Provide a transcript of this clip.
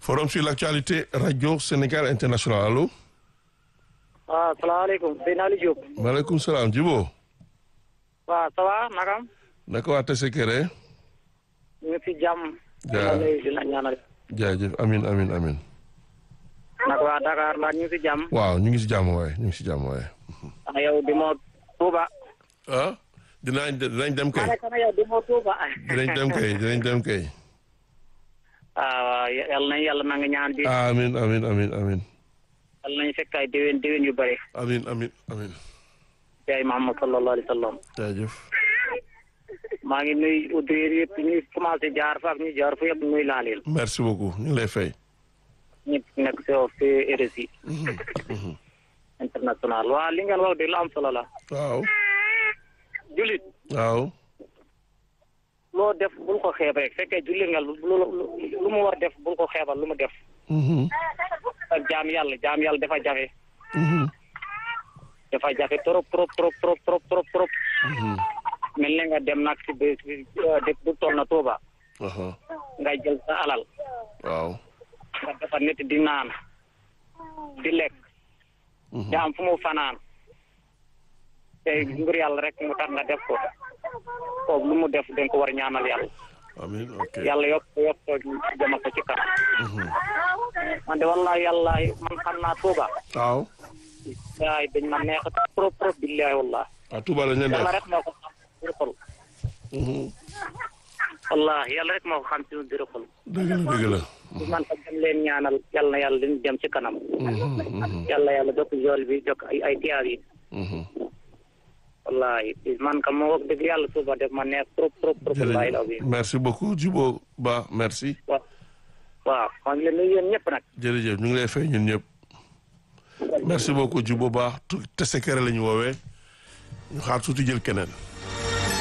forum sur l'actualité radio Sénégal international allo. waaw salaamaaleykum Seydina Ali Diop. maaleykum salaam Djibo. waaw ça va nakam. naka waa Tessékéré. ñu ngi si jàmm. jaa di la ñaanal. jaajëf amin amin amin naka waa Dakar mbaa ñu ngi si jàmm. waaw ñu ngi si jàmm waaye ñu ngi si jàmm waaye. ana yow di moo Touba. ah dinañ dinañ dem kay ma ne kana yow di moo Touba. dinañ dem kay dinañ dem kay. ah waaw yal nañu yàlla na nga ñaan bi. amin amin amin amin yal nañu fekk ay déwén déwén yu bëri. amin amin amin yaay Muhammad sallallahu alayhi wa sallam. jaajëf. maa ngi nuyu auditeurs yëpp ñu commencé jaar fa ak ñu jaar fa yëpp nuyu naa leen. merci beaucoup ñu ngi lay fay. ñëpp nekk si si RSI. international waaw li ngeen wax de lu am solo la. waaw julit waaw loo def bul ko xeeb rek fekkee jullit nga lu lu mu war def bul ko xeebal lu mu def. Mhm, ak jaam yàlla jaam yàlla dafa jafe. mhm, dafa jafe trop trop trop trop trop trop trop. mhm. mel ni nga dem nag si bés bi dëkk bu toll na Touba. aha nga jël sa alal. waaw nga defar nit di naan. di lekk. Mhm. di am fu mu fanaan. te ngir yàlla rek mu tax nga def ko. kooku lu mu def dañ ko war a ñaanal yàlla. amin ok yàlla yokk ko yokk ko jëma ko ci kanam. Mhm. man de wallahi yàlla man xam naa Touba. waaw waay dañ ma neex trop trop billahi wallah ah Touba la ñu yàlla def rek moo ko xam ci biir xol Mhm. wallahi yàlla rek moo ko xam ci biir xol dëgg la dëgg la man tam dem leen ñaanal yàlla na yàlla leen dem ci kanam Mhm, mhm, yàlla yàlla jokk jool bi jokk ay ay tiyaar yi mhm. wallahi man kam moo wax dëgg yàlla suba def ma neex trop trop trop wallahi law bi jërëjëf merci beaucoup Djibo Ba merci waaw waaw maa ngi leen nuyu yéen ñëpp nag jërëjëf ñu ngi lay fay ñun ñëpp merci beaucoup Djibo Ba tu Tessékéré la ñu woowee ñu xaar tuuti jël keneen